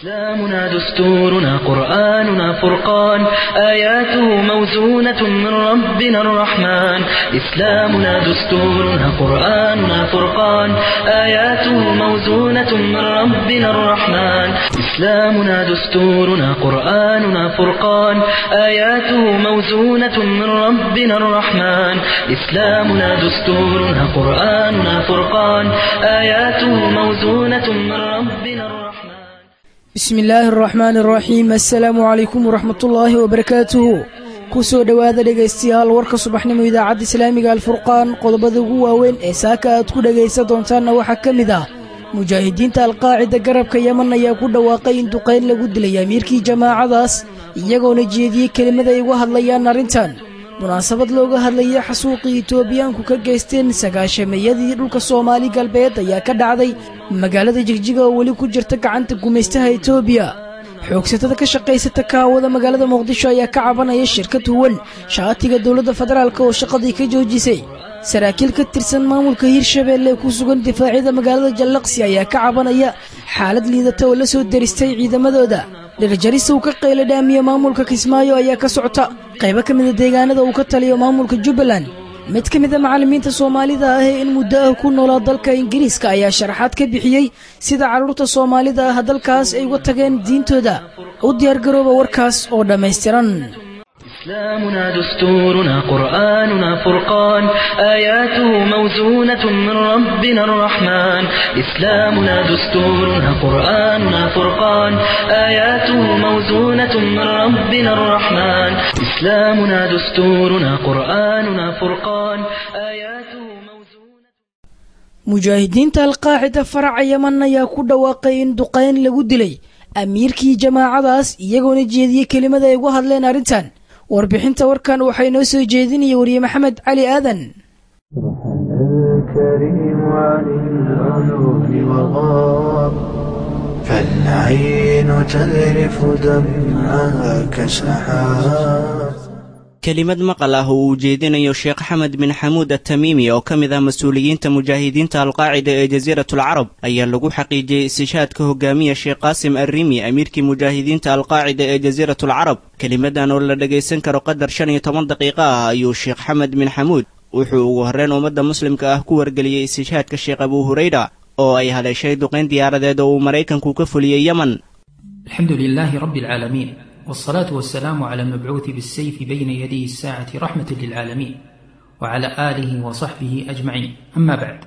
إسلامنا دستورنا قرآننا فرقان آياته موزونة من ربنا الرحمن إسلامنا دستورنا قرآننا فرقان آياته موزونة من ربنا الرحمن إسلامنا دستورنا قرآننا فرقان آياته موزونة من ربنا الرحمن إسلامنا دستورنا قرآننا فرقان آياته موزونة من ربنا الرحمن bismi illaahi araxmaani araxiim assalaamu calaykum waraxmatullaahi wabarakaatuhu ku soo dhowaada dhegaystayaal warka subaxnimo idaacadda islaamiga alfurqaan qodobada ugu waaweyn ee saaka aad ku dhegaysan doontaanna waxaa ka mid ah mujaahidiinta alqaacida garabka yeman ayaa ku dhawaaqay in duqayn lagu dilay amiirkii jamaacadaas iyagoona jeediyey kelimad ay uga hadlayaan arrintan munaasabad looga hadlayay xasuuqii itoobiyaanku ka geysteen sagaashameeyadii dhulka soomaali galbeed ayaa ka dhacday magaalada jigjiga oo weli ku jirta gacanta gumaystaha itoobiya xoogsatada ka shaqaysata kaawada magaalada muqdisho ayaa ka cabanaya shirkad huwan shaatiga dowladda federaalk oo shaqadii ka joojisay saraakiil ka tirsan maamulka hirshabeelle ee ku sugan difaacyada magaalada jallaqsi ayaa ka cabanaya xaalad liidata oo la soo deristay ciidamadooda dhirjarisa uu ka qayla dhaamiye maamulka kismaayo ayaa ka socota qaybo ka mida deegaanada uu ka taliyo maamulka jubbaland mid ka mida macallimiinta soomaalida ah ee in muddo ah ku noolaa dalka ingiriiska ayaa sharaxaad ka bixiyey sida carruurta soomaalida ah dalkaas ay uga tageen diintooda u diyaargarooba warkaas oo dhammaystiran إسلامنا دستورنا قرآننا فرقان آياته موزونة من ربنا الرحمن إسلامنا دستورنا قرآننا فرقان آياته موزونة من ربنا الرحمن إسلامنا دستورنا قرآننا فرقان آياته موزونة mujaahidiinta alqaacida faraca yeman ayaa ku dhawaaqay in duqayn lagu dilay amiirkii jamaacadaas iyagoona jeediyey kelimad ay uga hadleen arrintan warbixinta warkan waxaa inoo soo jeedinaya wariye maxamed cali aadan الكريم عن العيون وغاب فالعين تذرف دمعها كسحاب kelimad maqal ah oo uu jeedinayo sheekh xamed bin xamuud atamiimi oo ka mid ah mas-uuliyiinta mujaahidiinta alqaacida ee jasiiratul carab ayaa lagu xaqiijiyey istishaadka hogaamiya sheekh qaasim arriimi amiirkii mujaahidiinta alqaacida ee jasiiratul carab kelimadan oo la dhagaysan karo qadar shan iyo toban daqiiqo ah ayuu sheekh xamed bin xamuud wuxuu ugu horreyn ummadda muslimka ah ku wargeliyey istishaadka sheekh abuu hurayra oo ay haleeshay duqayn diyaaradeed oo uu maraykanku ka fuliyey yemen الحمد لله رب العالمين والصلاة والسلام على المبعوث بالسيف بين يدي الساعة رحمة للعالمين وعلى آله وصحبه أجمعين أما بعد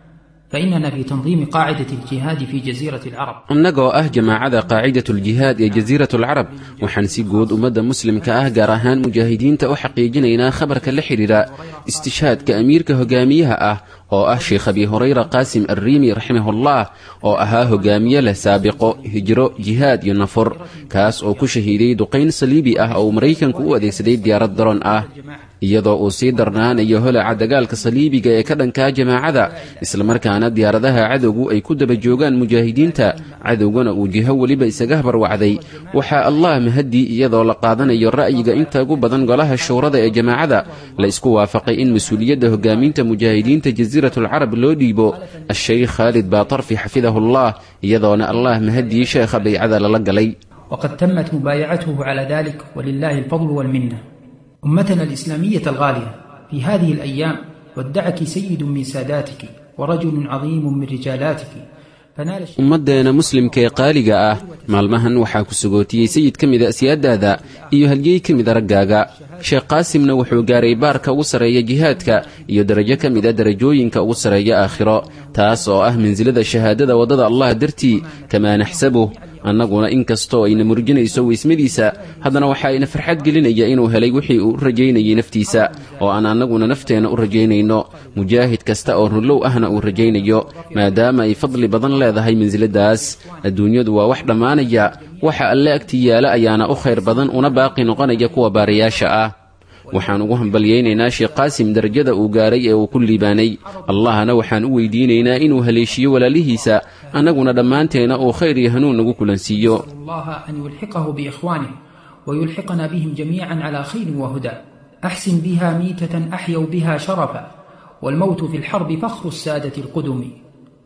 فإننا في تنظيم قاعدة الجهاد في جزيرة العرب annagoo ah jamaacada qaacidatuljihaad ee jasiiratalcarab waxaan si guud ummadda muslimka ah gaar ahaan mujaahidiinta u xaqiijinaynaa khabarka la xidhiidha istishaadka amiirka hogaamiyaha ah oo ah sheekh abi hurayra qaasim arriimi raximahullah oo ahaa hogaamiye leh saabiqo hijro jihaad iyo nafur kaas oo ku shahiiday duqayn saliibi ah oo uu maraykanku u adeegsaday diyaarad daroon ah iyadoo uu sii darnaanayo holaca dagaalka saliibiga ee ka dhankaa jamaacada islamarkaana diyaaradaha cadowgu ay ku daba joogaan mujaahidiinta cadowgana uu jiho weliba isaga habarwacday waxaa allah mahaddii iyadoo la qaadanayo ra'yiga inta ugu badan golaha shuurada ee jamaacada la isku waafaqay in mas-uuliyadda hogaaminta mujaahidiinta jasiiratulcarab loo dhiibo a-sheykh khaalid baatarfi xafidahullah iyadoona allah mahaddii sheekha baycada lala galay وقد تمت مبايعته على ذلك ولله الفضل والمنة أمتنا الإسلامية الغالية في هذه الأيام ودعك سيد من ساداتك ورجل عظيم من رجالاتك فنال الشيخ ummaddeena muslimka ee qaaliga ah maalmahan waxaa ku sugootiyey sayid ka mida asyaadaada iyo halyey ka mida raggaaga sheekh qaasimna wuxuu gaaray baarka ugu sarreeya jihaadka iyo darajo ka mida darajooyinka ugu sarreeya aakhiro taas oo ah mansilada shahaadada waddada allah dartii kamaa naxsabuh annaguna in kastoo ayna murjinayso weysmadiisa haddana waxaa ina farxad gelinaya inuu helay wixii uu u rajaynayey naftiisa oo aan annaguna nafteenna u rajaynayno mujaahid kasta oo rullow ahna uu rajaynayo maadaama ay fadli badan leedahay mansiladaas adduunyadu waa wax dhammaanaya waxa alle agtii yaala ayaana u khayr badan una baaqi noqonaya kuwa baarayaasha ah waxaan ugu hambalyaynaynaa sheekh qaasim darajada uu gaaray ee uu ku liibaanay allahna waxaan u weydiinaynaa inuu haleeshiyo walaalihiisa annaguna dhammaanteena uu khayr iyo hanuun nagu kulansiiyo الله أن يلحقه بإخوانه ويلحقنا بهم جميعا على خير وهدى أحسن بها ميتة أحيوا بها شرفا والموت في الحرب فخر السادة القدم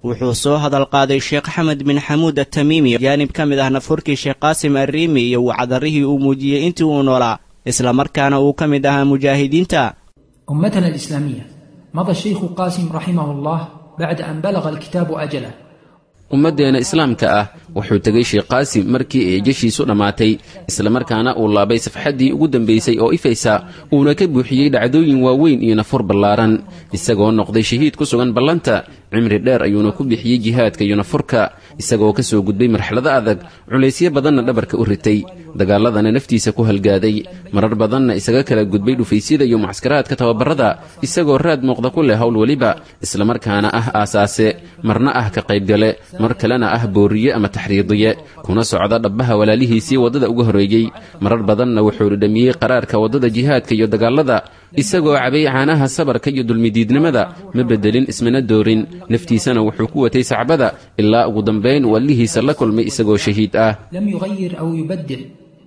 wuxuu soo hadal qaaday sheekh axmed bin xamuud atamiimi jaanib ka mid ah nafurkii sheekh qaasim arriimi iyo wacdarrihii uu muujiyey intii uu noolaa islamarkaana uu ka mid ahaa mujaahidiinta أمتنا الإسلامية مضى الشيخ قاسم رحمه الله بعد أن بلغ الكتاب أجله ummaddeena islaamka ah wuxuu tegay sheekh qaasim markii ay jeshiisu dhammaatay islamarkaana uu laabay safxaddii ugu dambaysay oo ifaysa uuna ka buuxiyey dhacdooyin waaweyn iyo nafur ballaaran isagoo noqday shahiid ku sugan ballanta cimri dheer ayuuna ku bixiyey jihaadka iyo nafurka isagoo ka soo gudbay marxalado adag culaysyo badanna dhabarka u ritay dagaaladana naftiisa ku halgaaday marar badanna isaga kala gudbay dhufaysyada iyo mucaskaraadka tababarrada isagoo raad muuqda ku leh howl weliba islamarkaana ah aasaase marna ah ka qaybgale mar kalena ah booriye ama taxriidiye kuna socda dhabbaha walaalihiisii waddada uga horreeyey marar badanna wuxuu dhidhamiyey qaraarka waddada jihaadka iyo dagaalada isagoo cabay caanaha sabarka iyo dulmidiidnimada ma beddelin ismana doorin naftiisana wuxuu ku watay sacbada ilaa ugu dambayn uu allihiisa la kulmay isagoo shahiid ah لم يغير أو يبدل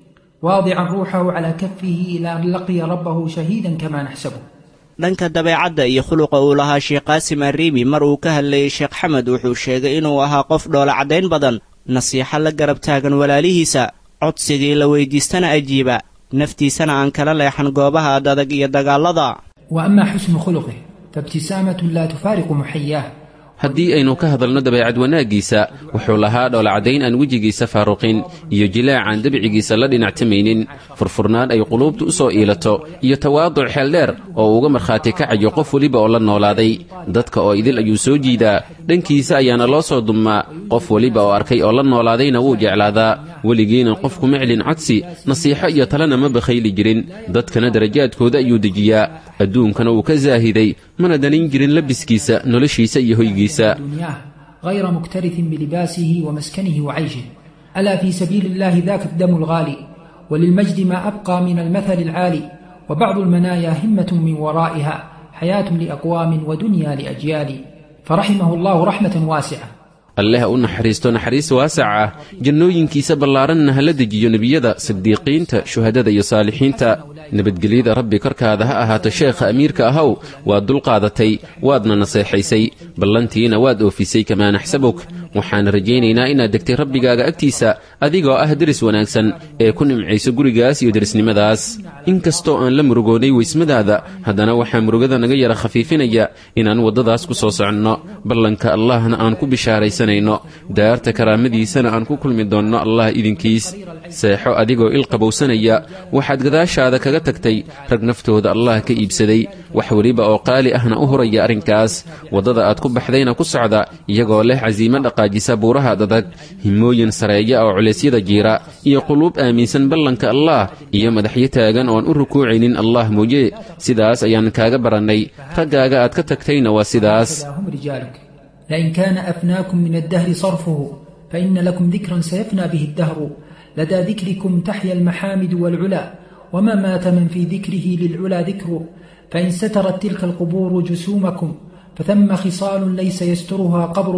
واضعا روحه على كفه إلى أن لقي ربه شهيدا كما نحسبه dhanka dabeecadda iyo khuluqa uu lahaa sheekh qaasim arriimi mar uu ka hadlayey sheekh xamed wuxuu sheegay inuu ahaa qof dhoola caddayn badan nasiixo la garab taagan walaalihiisa codsigii la weydiistana ajiiba naftiisana aan kala leexan goobaha adadag iyo dagaallada وأما حسن خلقه فابتسامة لا تفارق محياه haddii aynu ka hadalno dabeecad wanaaggiisa wuxuu lahaa dhoolacadayn aan wejigiisa faaruqin iyo jilaacaan dabcigiisa la dhinactamaynin furfurnaan ay quluubtu u soo iilato iyo tawaaduc xeeldheer oo uga markhaati kacayo qof weliba oo la noolaaday dadka oo idil ayuu soo jiidaa dhankiisa ayaana loo soo dummaa qof weliba oo arkay oo la noolaadayna wuu jeclaadaa weligiina qofku ma celin codsi nasiixo iyo talena ma bakhayli jirin dadkana darajaadkooda ayuu dejiyaa adduunkana wuu ka saahiday mana danin jirin labiskiisa noloshiisa iyo hoygiisa دنياه غير مكترث بلباسه ومسكنه وعيشه ألا في سبيل الله ذاك الدم الغالي وللمجد ما أبقى من المثل العالي وبعض المنايا همة من ورائها حياة لأقوام ودنيا لأجيال فرحمه الله رحمة واسعة alleh u naxariisto naxariis waasac ah jannooyinkiisa ballaaranna hala dejiyo nebiyada sidiiqiinta shuhadada iyo saalixiinta nabadgelyada rabbi korkaada ha ahaato sheekha amiirka ahow waad dulqaadatay waadna naseexaysay ballantiina waad oofisay kamaa naxsabuk waxaan rajaynaynaa inaad degtay rabbigaaga agtiisa adigoo ah deris wanaagsan ee ku nimcayso gurigaas iyo derisnimadaas inkastoo aan la murugoonnay weysmadaada haddana waxaa murugada naga yara khafiifinaya inaan waddadaas ku soo soconno ballanka allahna aan ku bishaaraysanayno daarta karaamadiisana aan ku kulmi doonno allah idinkiis seexo adigoo il qabowsanaya waxaad gadaashaada kaga tagtay rag naftooda allah ka iibsaday wax weliba oo qaali ahna u huraya arrinkaas waddada aad ku baxdayna ku socda iyagoo leh casiimo dhaqaajisa buuraha dadag himooyin sareeya oo culeysyada jiira iyo quluub aaminsan ballanka allah iyo madaxyo taagan oon u rukuucaynin allah mooye sidaas ayaan kaaga barannay raggaaga aad ka tagtayna waa sidaas هكذا هم رجالك لئن كان أفناكم من الدهر صرفه فإن لكم ذكرا سيفنى به الدهر لدى ذكركم تحيا المحامد والعلا وما مات من في ذكره للعلا ذكره فإن سترت تلك القبور جسومكم فثم خصال ليس يسترها قبر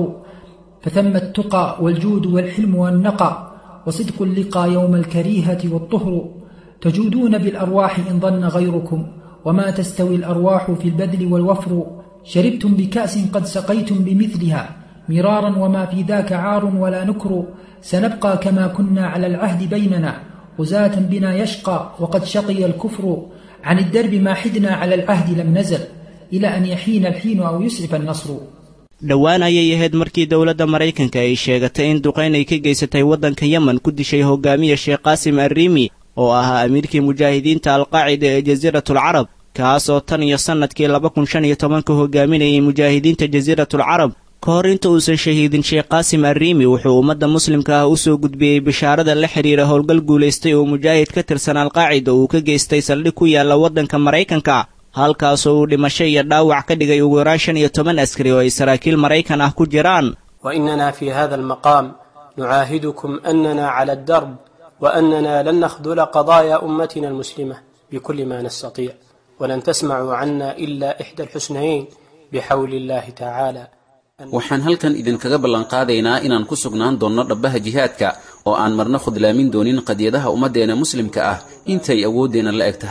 فثم التقى والجود والحلم والنقى وصدق اللقى يوم الكريهة والطهر تجودون بالأرواح إن ظن غيركم وما تستوي الأرواح في البذل والوفر شربتم بكأس قد سقيتم بمثلها مرارا وما في ذاك عار ولا نكر سنبقى كما كنا على العهد بيننا غزاة بنا يشقى وقد شقي الكفر عن الدرب ما حدنا على العهد لم نزل إلى أن يحين الحين أو يسعف النصر dhowaan ayay ahayd markii dowladda maraykanka ay sheegatay in duqayn ay ka geysatay waddanka yemen ku dishay hogaamiya sheekh qaasim arriimi oo ahaa amiirkii mujaahidiinta alqaacida ee jasiiratul carab kaas oo tan iyo sannadkii laba kun shan iyo tobanka hogaaminayay mujaahidiinta jasiiratul carab ka hor inta uusan shahiidin sheekh qaasim arriimi wuxuu ummadda muslimka ah u soo gudbiyey bishaarada la xidhiira howlgal guulaystay oo mujaahid ka tirsan alqaacida uu ka geystay saldhig ku yaalla waddanka maraykanka halkaasoo uu dhimasho iyo dhaawac ka dhigay ugu yaraan shan iyo toban askari oo ay saraakiil maraykan ah ku jiraan وإننا في هذا المقام نعاهدكم أننا على الدرب وأننا لن نخذل قضايا أمتنا المسلمة بكل ما نستطيع ولن تسمعوا عنا إلا إحدى الحسنيين بحول الله تعالى waxaan halkan idinkaga ballanqaadaynaa inaan ku sugnaan doonno dhabbaha jihaadka oo aan marna khudlaamin doonin qadiyadaha ummaddeena muslimka ah intay awooddeenna la eg tahay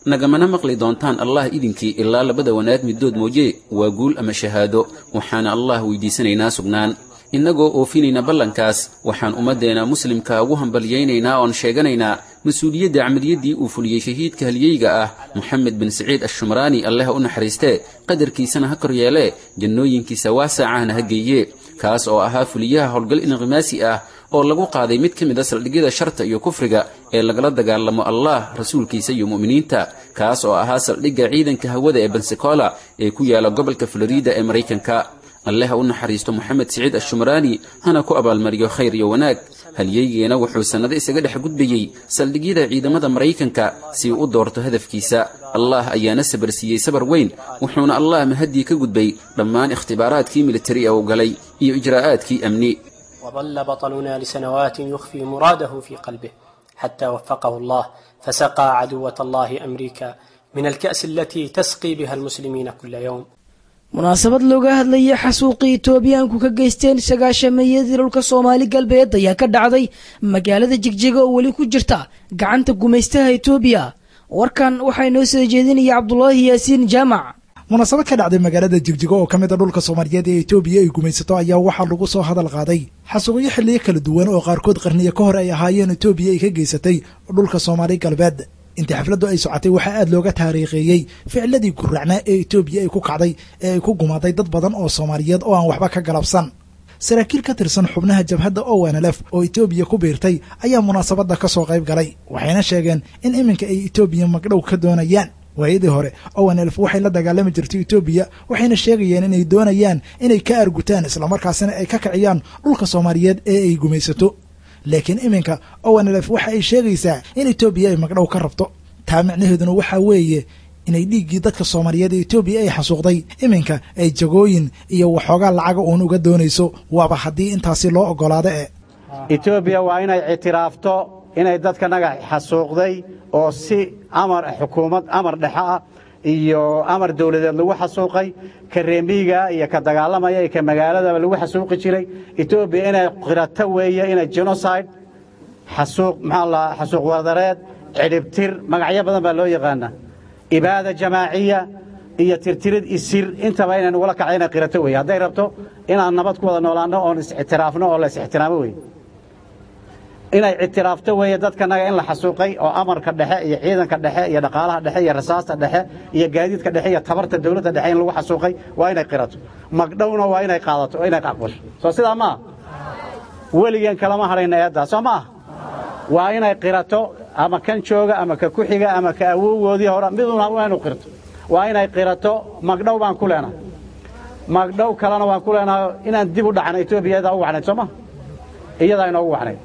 nagamana maqli doontaan allah idinkii ilaa labada wanaag middood mooye waa guul ama shahaado waxaana allah weydiisanaynaa sugnaan innagoo oofinayna ballankaas waxaan ummaddeena muslimka ugu hambalyaynaynaa oon sheeganaynaa mas-uuliyadda camaliyaddii uu fuliyey shahiidka halyeyga ah moxamed bin siciid ashumraani alleh u naxariistee qadarkiisana ha kor yeelee jannooyinkiisa waasaacahna ha geeye kaas oo ahaa fuliyaha howlgal inqimaasi ah oo lagu qaaday mid ka mid a saldhigyada sharta iyo kufriga ee lagala dagaalamo allah rasuulkiisa iyo mu'miniinta kaas oo ahaa saldhigga ciidanka hawada ee bensacola ee ku yaala gobolka florida ee maraykanka alleh ha u naxariisto moxamed siciid ashumraani hana ku abaalmariyo khayr iyo wanaag halyeygeena wuxuu sannado isaga dhex gudbayey saldhigyada ciidamada maraykanka si uu u doorto hadafkiisa allah ayaana sabar siiyey sabar weyn wuxuuna allah mahaddii ka gudbay dhammaan ikhtibaaraadkii militari ee uu galay iyo ijraa'aadkii amni وظل بطلنا لسنوات يخفي مراده في قلبه حتى وفقه الله فسقى عدوة الله أمريكا من الكأس التي تسقي بها المسلمين كل يوم munaasabad looga hadlayay xasuuqii etoobiyaanku ka geysteen sagaashameeyadii dhulka soomaali galbeed ayaa ka dhacday magaalada jigjiga oo weli ku jirta gacanta gumaystaha etoobiya warkan waxaa inoo soo jeedinaya cabdulaahi yaasiin jaamac munaasabad ka dhacday magaalada jigjigo oo ka mid a dhulka soomaaliyeed ee etoobiya ay gumaysato ayaa waxaa lagu soo hadal qaaday xasuuqyo xilliyo kala duwan oo qaarkood qarniyo ka hor ay ahaayeen etoobiya ay ka geysatay dhulka soomaali galbeed intii xafladdu ay socotay waxaa aad looga taariikheeyey ficladii guracnaa ee etoobiya ay ku kacday ee ay ku gumaaday dad badan oo soomaaliyeed oo aan waxba ka galabsan saraakiil ka tirsan xubnaha jabhadda owanlef oo etoobiya ku biirtay ayaa munaasabadda ka soo qayb galay waxayna sheegeen in iminka ay etoobiya magdhow ka doonayaan waayadii hore owanelf waxay la dagaalami jirtay etoobiya waxayna sheegayeen inay doonayaan inay ka argutaan islamarkaasina ay ka kiciyaan dhulka soomaaliyeed ee ay gumaysato laakiin iminka owanelf waxa ay sheegaysaa in etoobiya ay magdhow ka rabto taa micnaheeduna waxaa weeye inay dhiiggii dadka soomaaliyeed ee etoobiya ay xasuuqday iminka ay jagooyin iyo waxoogaa lacaga uun uga doonayso waaba haddii intaasi loo oggolaado e etoobiya waa inay ictiraafto inay dadkanaga xasuuqday oo si amar xukuumad amar dhexe ah iyo amar dawladeed lagu xasuuqay ka reemiiga iyo ka dagaalamaya iyo ka magaaladaba lagu xasuuqi jiray etoobiya inay qirato weeye inay genocide xasuuq maxaa la xasuuq wadareed cidhibtir magacyo badan baa loo yaqaanaa ibaada jamaaciya iyo tirtirid isir intaba inay nagula kacay inay qirato weeye hadday rabto inaan nabad ku wada noolaanno oon is-ictiraafno oo la is-ixtiraamo weeye inay ictiraafto weeye dadkanaga in la xasuuqay oo amarka dhexe iyo ciidanka dhexe iyo dhaqaalaha dhexe iyo rasaasta dhexe iyo gaadiidka dhexe iyo tabarta dawladda dhexe in lagu xasuuqay waa inay qirato magdhowna waa inay qaadato oo inay aqbasho soo sidaa maaha weligeen kalama hadhayna eeddaa soo maaha waa inay qirato ama kan jooga ama ka ku-xiga ama ka awowgoodii hore miduna waa inu qirto waa inay qirato magdhow baan ku leenahay magdhow kalena waan ku leenahay inaan dib u dhacna etoobiya iyadaa u wacnayd soo maha iyadaa inoogu wacnayd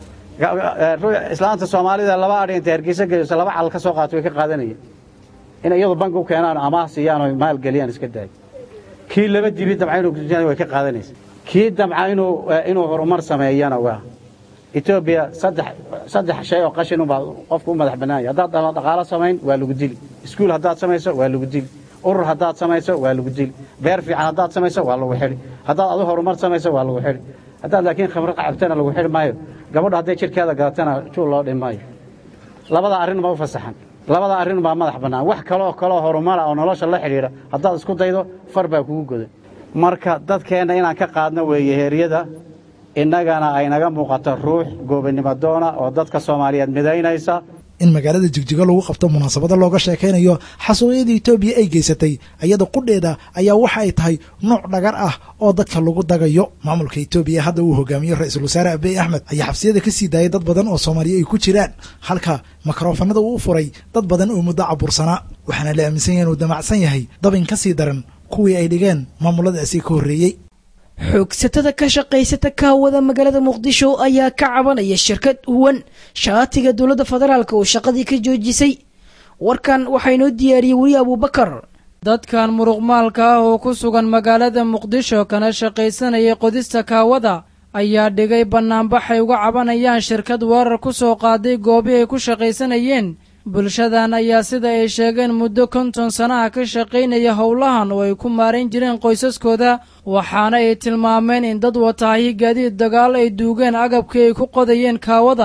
islaanta soomaalida laba adhi intay hargeysa geliso laba cal ka soo qaato way ka qaadanayeen in iyadu banki u keenaan amaah siiyaan oo maal geliyaan iska daayo kii laba dibi damca inuu way ka qaadanaysa kii damca inuu inuu horumar sameeyana waa etoobiya saddex saddex shay oo qashin unbaa qofku u madax bannaanya haddaad dhaqaalo samayn waa lagu dili iskuul haddaad samayso waa lagu dili urur haddaad samayso waa lagu dili beer fiican haddaad samayso waa lagu xidhi haddaad adu horumar samayso waa lagu xidhi haddaad laakiin khamro cabtana lagu xidhi maayo gabadha hadday jidhkeeda gadatana juul loo dhin maayo labada arrin ma u fasaxan labada arrin baa madax bannaan wax kaloo kaloo horumara oo nolosha la xidhiidha haddaad isku daydo far baa kugu godan marka dadkeenna inaan ka qaadno weeye heeryada innagana ay naga muuqato ruux goobannimo doona oo dadka soomaaliyeed midaynaysa in magaalada jigjigo lagu qabto munaasabada looga sheekaynayo xasuuqyada etoobiya ay geysatay iyada qudheeda ayaa waxa ay tahay nuuc dhagar ah oo dadka lagu dagayo maamulka etoobiya hadda uu hogaamiyo ra-iisul wasaare abiy axmed ayaa xabsiyada ka sii daayay dad badan oo soomaaliya ay ku jiraan halka mikrofanada uu u furay dad badan oo muddo cabursanaa waxaana la aaminsan yahay inuu damacsan yahay dabin ka sii daran kuwii ay dhigeen maamuladaasi ka horreeyey xoogsatada ka shaqaysata kaawada magaalada muqdisho ayaa ka cabanaya shirkad huwan shaatiga dowladda federaalk oo shaqadii ka joojisay warkan waxaa inoo diyaariyey weli abuubakar dadkan muruqmaalka ah oo ku sugan magaalada muqdisho kana shaqaysanayay qodista kaawada ayaa dhigay bannaanbaxay uga cabanayaan shirkad weerar ku soo qaaday goobi ay ku shaqaysanayeen bulshadan ayaa sida ay sheegeen muddo konton sanaha ka shaqaynaya howlahan oo ay ku maarayn jireen qoysaskooda waxaana ay tilmaameen in dad wataahi gaadiid dagaal ay duugeen agabkii ay ku qodayeen kaawada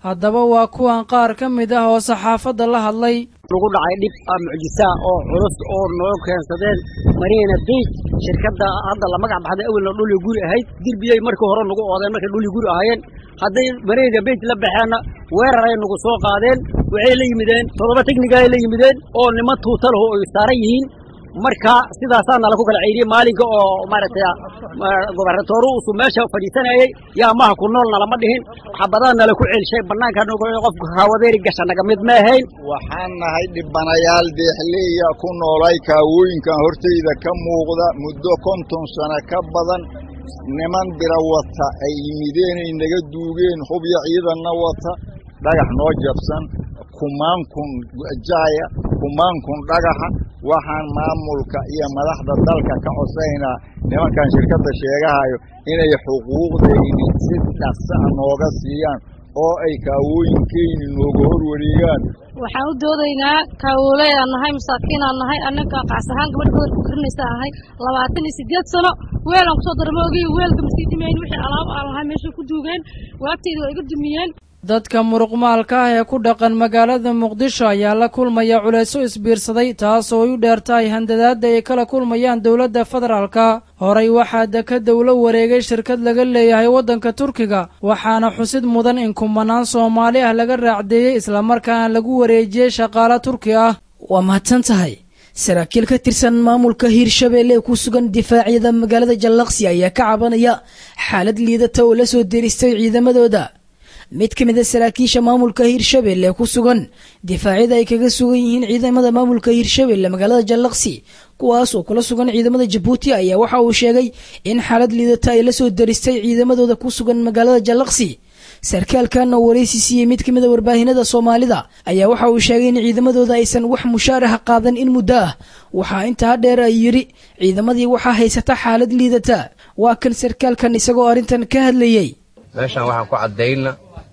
haddaba waa kuwan qaar ka mid ah oo saxaafadda la hadlay lagu dhacay dhib mucjisaa oo culus oo noo keensadeen mariina beyt shirkadda hadda la magac baxday awelna dhuli guri ahayd dirbiyey markii hore nagu oodeen markay dhuli guri ahaayeen hadday mariina beyt la baxeenna weeraray nagu soo qaadeen waxay la yimideen toddoba teknigaay la yimideen oo niman tuutalaho ay saaran yihiin marka sidaasaa nala ku kala ceyriyey maalinka oo maaragtay gobernatooru usu meesha fadhiisanayey yaa maha ku nool nalama dhihin xabadaa nala ku celshay bannaanka qofka kaawadeeri gasha naga mid ma ahayn waxaan nahay dhibanayaal deexleeya ku noolay kaawooyinkan hortayda ka muuqda muddo konton sano ka badan niman bira wata ay yimideenay naga duugeen hubya ciidanna wata dhagax noo jabsan kumaan kun jaaya kumaan kun dhagaxa waxaan maamulka iyo madaxda dalka ka cosaynaa nimankan shirkadda sheegahayo inay xuquuqdayni si dhaqsa a nooga siiyaan oo ay kaawooyinkeyni nooga hor wareegaan waxaan u doodaynaa kaawoley aan nahay masaakiin aan nahay annaga qaas ahaan gabadh gobolka karinaysa ahay labaatan iyo siddeed sano weel aan kusoo darma ogiy weelka masii dimayn wixii alaab aan lahay meeshay ku duugeen waagtayda waa iga dumiyeen dadka muruqmaalka ah ee ku dhaqan magaalada muqdisho ayaa la kulmaya culayso isbiirsaday taasoo ay u dheertahay handadaadda ay kala kulmayaan dowladda federaalka horey waxaa dekadda ula wareegay shirkad laga leeyahay waddanka turkiga waxaana xusid mudan in kumanaan soomaali ah laga raacdeeyey islamarkaana lagu wareejiyey shaqaale turki ah waa mahadsan tahay saraakiil ka tirsan maamulka hiirshabeelle ee ku sugan difaacyada magaalada jallaqsi ayaa ka cabanaya xaalad liidata oo la soo deristay ciidamadooda mid ka mid a saraakiisha maamulka hiirshabelle ku sugan difaacyada ay kaga sugan yihiin ciidamada maamulka hiirshabelle magaalada jallaqsi kuwaas oo kula sugan ciidamada jabuuti ayaa waxa uu sheegay in xaalad liidata ay la soo daristay ciidamadooda ku sugan magaalada jallaqsi sarkaalkan oo waraysi siiyey mid ka mid a warbaahinada soomaalida ayaa waxa uu sheegay in ciidamadooda aysan wax mushaaraha qaadan in muddo ah waxaa intaa dheer ay yidhi ciidamadii waxaa haysata xaalad liidata waa kan sarkaalkan isagoo arrintan ka hadlayey meeshaan waxaan ku caddayna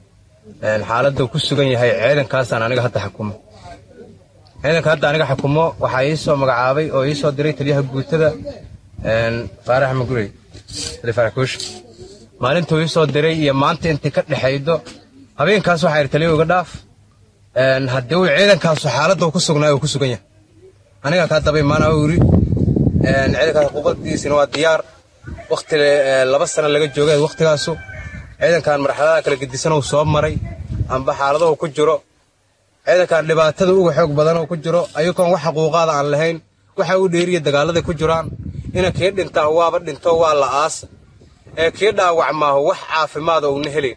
xaaladda ku sugan yahay ciidankaasaan aniga hadda xukumo ciidanka hadda aniga xukumo waxaa ii soo magacaabay oo ii soo diray taliyaha guutada faarax magurey faarakuush maalintuu ii soo diray iyo maanta intii ka dhexaydo habeenkaas waxaa yidhi taliya uga dhaaf haddii uu ciidankaasu xaaladda uu ku sugnaayo uu ku sugan yahay aniga kaa daba imaana uu yidhi ciidankaas xuquuqdiisina waa diyaar wakhti laba sano laga joogay wakhtigaasu ciidankan marxaladaha kala gedisan uu soo maray amba xaaladahu ku jiro ciidankan dhibaatada uga xoog badan uu ku jiro ayagoon wax xuquuqaada aan lahayn waxa u dheeriya dagaaladay ku jiraan ina kii dhintaa waaba dhinto waa la aasa ee kii dhaawacmaahu wax caafimaada uuna helayn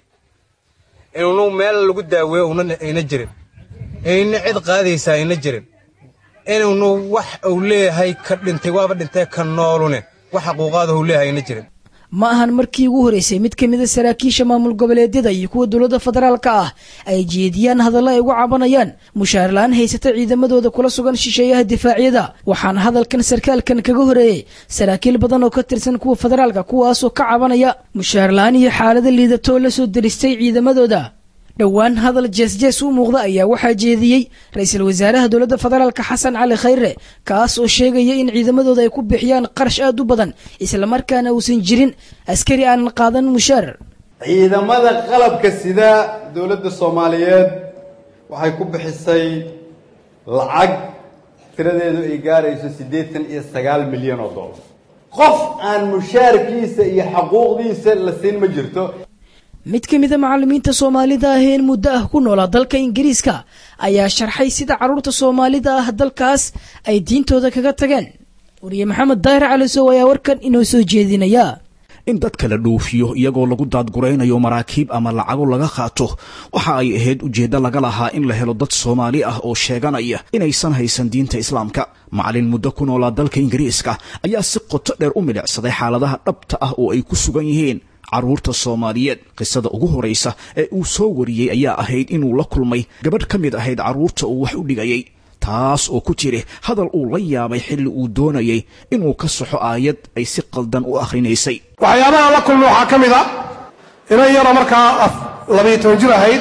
inuu meel lagu daaweeyo una ayna jirin ayna cid qaadaysaa ayna jirin inuunu wax uu leeyahay ka dhintay waaba dhintee ka noolune wax xuquuqaada uu leeyahay ayna jirin ma ahan markii ugu horeysay mid ka mid a saraakiisha maamul goboleedyada iyo kuwa dowladda federaalka ah ay jeediyaan hadallo ay uga cabanayaan mushaar la-aan haysata ciidamadooda kula sugan shisheeyaha difaacyada waxaana hadalkan sarkaalkan kaga horeeyey saraakiil badan oo ka tirsan kuwa federaalka kuwaasoo ka cabanaya mushaar la-aan iyo xaalada liidatoo la soo deristay ciidamadooda dhowaan hadal jeesjees u muuqda ayaa waxaa jeediyey ra-iisul wasaaraha dowladda federaalka xasan cali khayre kaas oo sheegaya in ciidamadooda ay ku bixiyaan qarash aad u badan islamarkaana uusan jirin askari aanan qaadan mushaar ciidamada qalabka sida dowladda soomaaliyeed waxay ku bixisay lacag tiradeedu ay gaarayso siddeetan iyo sagaal milyan oo dollar qof aan mushaarkiisa iyo xaquuqdiisa la siin ma jirto mid ka mid a macallimiinta soomaalida ah ee in muddo ah ku noolaa dalka ingiriiska ayaa sharxay sida carruurta soomaalida ah dalkaas ay diintooda kaga tageen wariye maxamed daahir calisow ayaa warkan inoo soo jeedinaya in dadka la dhoofiyo iyagoo lagu daadguraynayo maraakiib ama lacago laga qaato waxa ay ahayd ujeeddo laga lahaa in la helo dad soomaali ah oo sheeganaya inaysan haysan diinta islaamka macallin muddo ku noolaa dalka ingiriiska ayaa si qoto dheer u milicsaday xaaladaha dhabta ah oo ay ku sugan yihiin carruurta soomaaliyeed qisada ugu horraysa ee uu soo wariyey ayaa ahayd inuu la kulmay gabadh ka mid ahayd carruurta uu wax u dhigayay taas oo ku jiri hadal uu la yaabay xilli uu doonayay inuu ka saxo aayad ay si qaldan u akhrinaysay waxyaabaha la kulma waxaa ka mid a inan yaro markaa labayo toban jir ahayd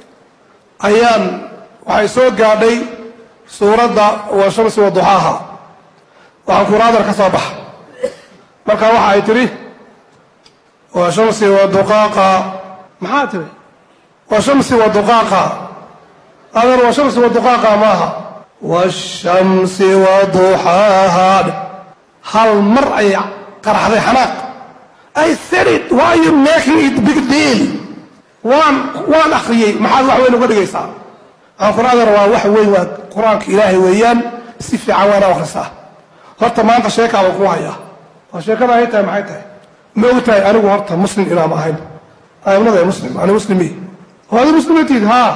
ayaan waxay soo gaadhay suuradda waa shamsi wa duxaaha waxaan kuraadar ka soo baxa marka waxa ay tidhi waa shamsi wa duqaaqa maxaa tiri washamsi wa duqaaqa adeer washamsi wa duqaaqa maaha washamsi wa duxaaha hal mar ayay qaraxday xanaaq I said it why are you making it big deal waan waan akhriyey maxaad wax weyn uga dhigaysaa aan qur-aankana waa wax weyn waa qur-aanka ilaahay weeyaan si fiican waana akhrisaa horta maanta sheekaa baan ku hayaa waa sheekada ay tahay maxay tahay ma og tahay anigu horta muslim inaam ahayn aimnada muslim ani muslimi hooyada muslimatiid haa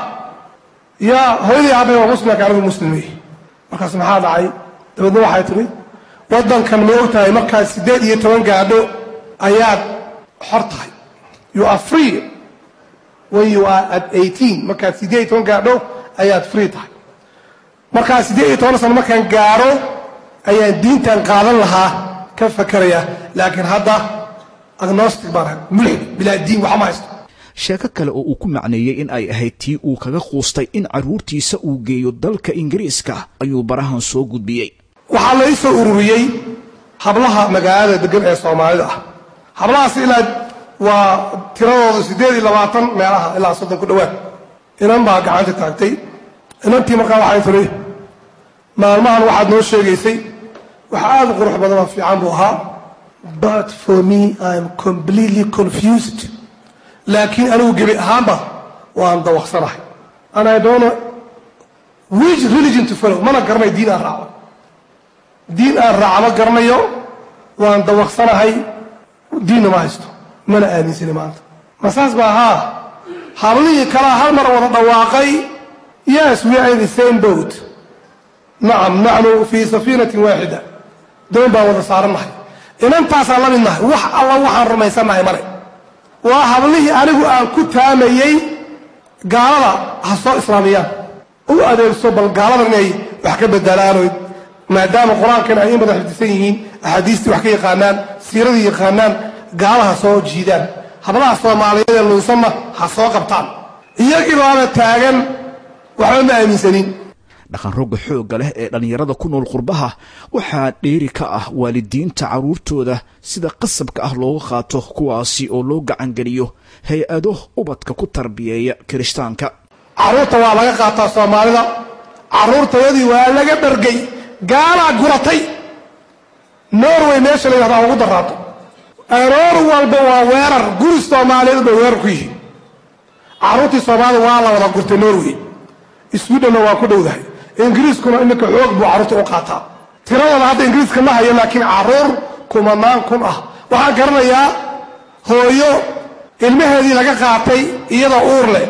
yaa hooyadii aabay waa muslimka anigu muslimi markaas maxaa dhacay dabeedna waxay tiri waddankan ma og tahay markaad siddeed iyo toban gaadho ayaad xor tahay you are free when you are at eighteen markaad siddeed iyo toban gaadho ayaad free tahay markaa siddeed iyo toban sano markaan gaadho ayaan diintan qaadan lahaa ka fakeraya laakiin hadda agnostic baan ahay mulxid bilaa diin waxma haysto sheeko kale oo uu ku macneeyey in ay ahayd tii uu kaga quustay in carruurtiisa uu geeyo dalka ingiriiska ayuu barahan soo gudbiyey waxaa la ii soo ururiyey hablaha magaalada degan ee soomaalida ah hablahaas ilaa waa tiradooda siddeed iyo labaatan meelaha ilaa soddon ku dhowaad inan baa gacanta taagtay inantii markaa waxay tiri maalmahan waxaad noo sheegaysay wax aad u qurux badan oo fiican buu ahaa but for me I'm completely confused laakiin anigu gebi ahaanba waan dawaqsanahay and I don't know which religion to follow mana garanayo diin aan raaco diin aan raaco ma garanayo waan dawaqsanahay diinna ma haysto mana aaminsani maanta ma saas baa haa hablihii kalaa hal mar wada dhawaaqay yes we are in the same boat nacam naxnu fii safiinatin waaxida doon baan wada saarannahay inantaasaan la midnahay wax alla waxaan rumaysannahay male waa hablihii anigu aan ku taamayey gaalada ha soo islaamiyaan u adeegso bal gaalada inay wax ka bedelaanoy maadaama qur-aankan ay in badan xifdisan yihiin axaadiistii wax ka yaqaanaan siiradii yaqaanaan gaalaha soo jiidaan hablaha soomaaliyeed ee lunsanna ha soo qabtaan iyagii baaba taagan waxba ma aaminsanin dhaqan rogga xoogga leh ee dhallinyarada ku nool qurbaha waxaa dheeri ka ah waalidiinta carruurtooda sida qasabka ah looga qaato kuwaasi oo loo gacangeliyo hay-ado ubadka ku tarbiyeeya kirishtaanka carruurta waa laga qaataa soomaalida carruurtayadii waa laga dhargay gaalaa guratay norway meesha la yidhahdaa ugu daraato aroor walba waa weerar guri soomaaliyeed bay weerar ku yihiin carruurtii soomaalida waa la wada gurtay norway swedhenna waa ku dhowdahay ingiriiskuna iminka xoog buu carruurta u qaataa tiradooda hadda ingiriiska ma hayo laakiin carruur kumanaan kun ah waxaan garanayaa hooyo ilmaheedii laga qaatay iyadoo uur leh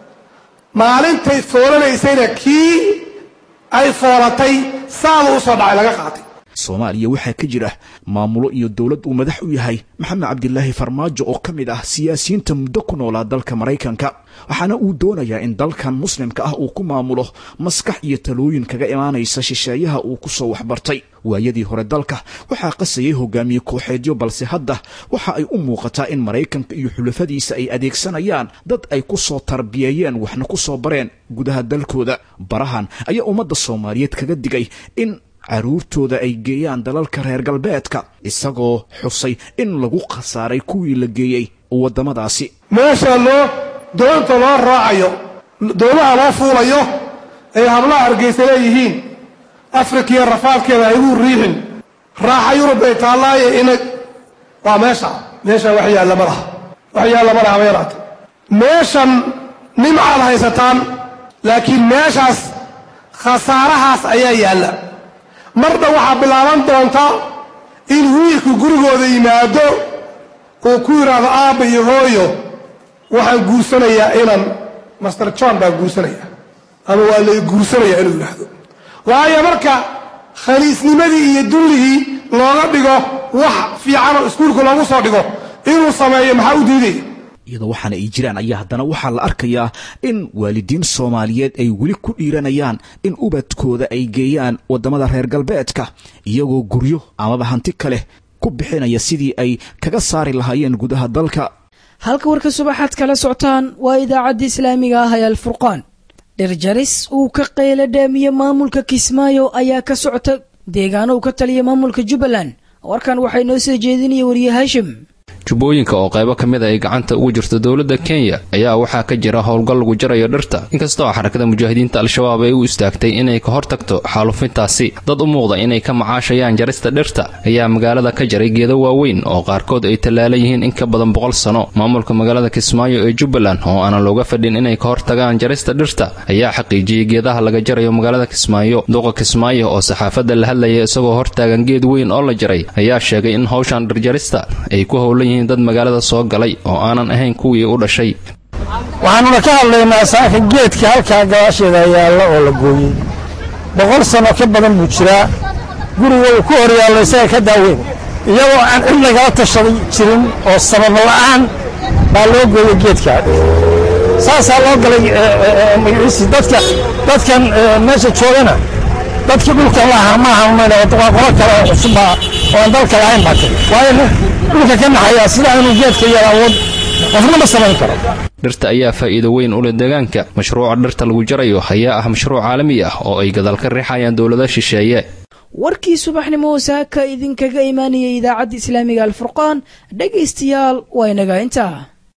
maalintay foolanaysayna kii ay foolatay saada u soo dhacay laga qaatay soomaaliya waxaa ka jira maamulo iyo dowlad uu madax u yahay maxamed cabdilaahi farmaajo oo ka mid ah siyaasiyiinta muddo ku noolaa dalka maraykanka waxaana uu doonayaa in dalkan muslimka ah uu ku maamulo maskax iyo talooyin kaga imaanaysa shisheeyaha uu ku soo waxbartay waayadii hore dalka waxaa qasayay hogaamiye kooxeedyo balse hadda waxa ay u muuqataa in maraykanka iyo xulafadiisa ay adeegsanayaan dad ay ku soo tarbiyeeyeen waxna ku soo bareen gudaha dalkooda barahan ayaa ummadda soomaaliyeed kaga digay in carruurtooda ay geeyaan dalalka reer galbeedka isagoo xusay in lagu khasaaray kuwii la geeyey waddamadaasi meesha loo doonta loo raacayo doomaha loo fuulayo ay hablaha hargeysa leeyihiin afrika iyo rafaadkeeda haygu riixin raaxa yurub ay taallaaye ina waa meesha meesha wax yaalla ma laha wax yaalla ma laha ma yaraate meeshan nimcaad haysataan laakiin meeshaas khasaarahaas ayaa yaalla marna waxaa bilaaban doonta in wiilku gurigooda yimaado uu ku yidhaahdo aabba iyo hooyo waxaan guursanayaa inan master john baan guursanayaa ama waa lay guursanayaa inuu yidhaahdo waayo marka khaliisnimadii iyo dulligii looga dhigo wax fiican oo iskuulka loogu soo dhigo inuu sameeyo maxaa u diidaya iyadoo waxaana ay jiraan ayaa haddana waxaa la arkayaa in waalidiin soomaaliyeed ay weli ku dhiiranayaan in ubadkooda ay geeyaan waddamada reer galbeedka iyagoo guryo amaba hanti kale ku bixinaya sidii ay kaga saari lahaayeen gudaha dalka halka warka subaxaad kala socotaan waa idaacadda islaamiga ah ee alfurqaan dhirjaris uu ka qaylo dhaamiye maamulka kismaayo ayaa ka socota deegaano uu ka taliya maamulka jubbaland warkan waxay noo soo jeedinaya wariye haashim jubbooyinka oo qaybo ka mid a ay gacanta ugu jirto dowladda kenya ayaa waxaa ka jira howlgal lagu jarayo dhirta inkastoo xarakada mujaahidiinta al-shabaab ay u istaagtay inay ka hortagto xaalufintaasi dad u muuqda inay ka macaashayaan jarista dhirta ayaa magaalada ka jaray geedo waaweyn oo qaarkood ay tallaalan yihiin in ka badan boqol sano maamulka magaalada kismaayo ee jubbaland oo aanan looga fadhin inay ka hortagaan jarista dhirta ayaa xaqiijiyey geedaha laga jarayo magaalada kismaayo duqa kismaayo oo saxaafadda la hadlaya isagoo hortaagan geed weyn oo la jaray ayaa sheegay in howshan dhirjarista ay ku howlan yihiin dad magaalada soo galay oo aanan ahayn kuwii u dhashay waxaanuna ka hadlaynaa saaka geedka halkaa gadaasheeda yaalla oo la gooyey boqol sano ka badan buu jiraa guriga uu ku hor yaallo isaga ka daaweyn iyadoo aan cid lagala tashaday jirin oo sabab la'aan baa loo gooyey geedka saasaa loo galay magaciisii dadka dadkan meesha joogana dadkii dhulkan lahaa maaha umayna waa qolo kale oo cusubba oo aan dalka lahayn baa tiri waayo dhulka ka naxayaa sidaa inuu geedka yar awood qofna ma samayn karo dhirta ayaa faa'iido weyn u leh deegaanka mashruuca dhirta lagu jarayo ayaa ah mashruuc caalami ah oo ay gadaal ka riixayaan dowlada shisheeye warkii subaxnimo saaka idinkaga imaanayay idaacadda islaamiga alfurqaan dhegaystayaal waa inaga intaa